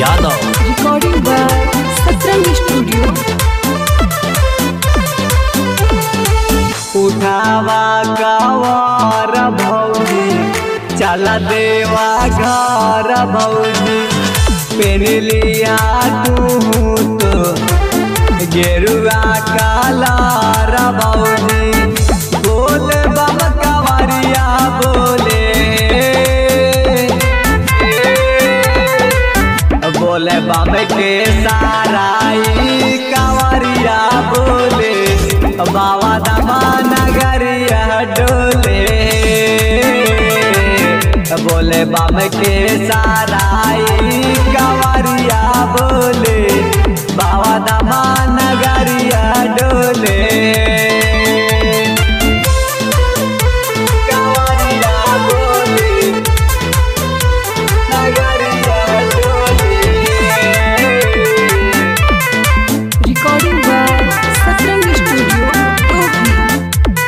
Yadav Recording by Satrang Studio. उठावा कवर भौजी चल देवा घर भौजी पेन लिया तू तो गेरुआ कालार भौजी बोल बम कवरिया बोले बोले बम के साराई कवरिया बोले बाबा दमा नगरिया डोले बोले बम के साराई कवरिया बोले बाबा दमा नगरिया डोले कवरिया बोले नगरिया डोले Recording by Satrang Studio. Topi.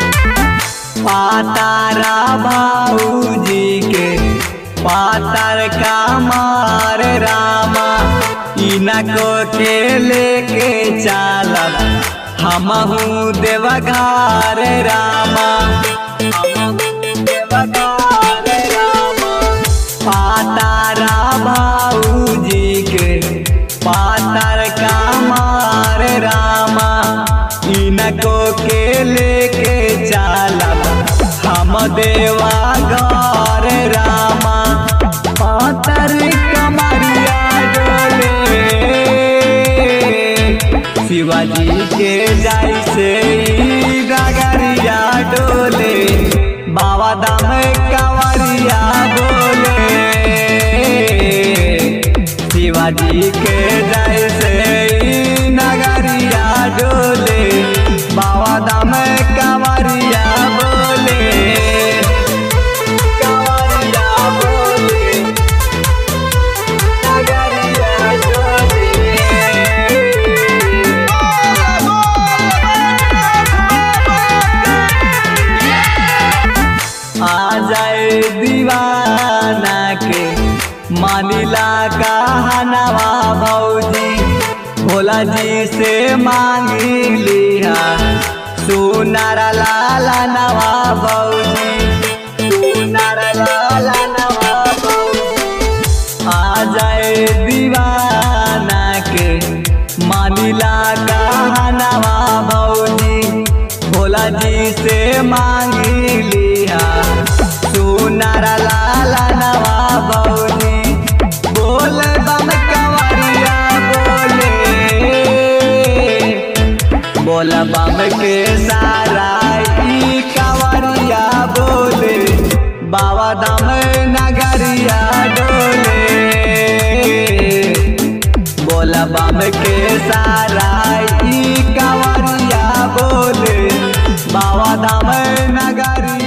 पातारा भाऊजी के पातर का मार रामा इनको के लेके चालब हमहू देवघर रामा हमहू देवघर रामा पातारा भाऊजी के पातर का मार रामा इनको के लेके चालब हम देवा घर रामा पातर कमरिया डोले शिवाजी के जैसे ई डगरिया डोले बाबा दाम कंवरिया बोले शिवाजी के जैसे ई नगरिया डोले बाबा दाम कंवरिया बोले कंवरिया बोले नगरिया डोले आ जाए दीवाना के मानिला कहनवा भौजी भोला जी से मांगी लिया सुनर लाला नवा भौजी सुनर लाला नवा भौजी आ जाए दीवाना के मानिला कहनवा भौजी भोला जी से मांगी लिया सुनर लाला नवा भौजी बोल बम कंवरिया बोले बोल बम के सारा ई कंवरिया बोले बाबा दम नगरिया डोले बोल बम के सारा ई कंवरिया बोले बाबा धाम नगरी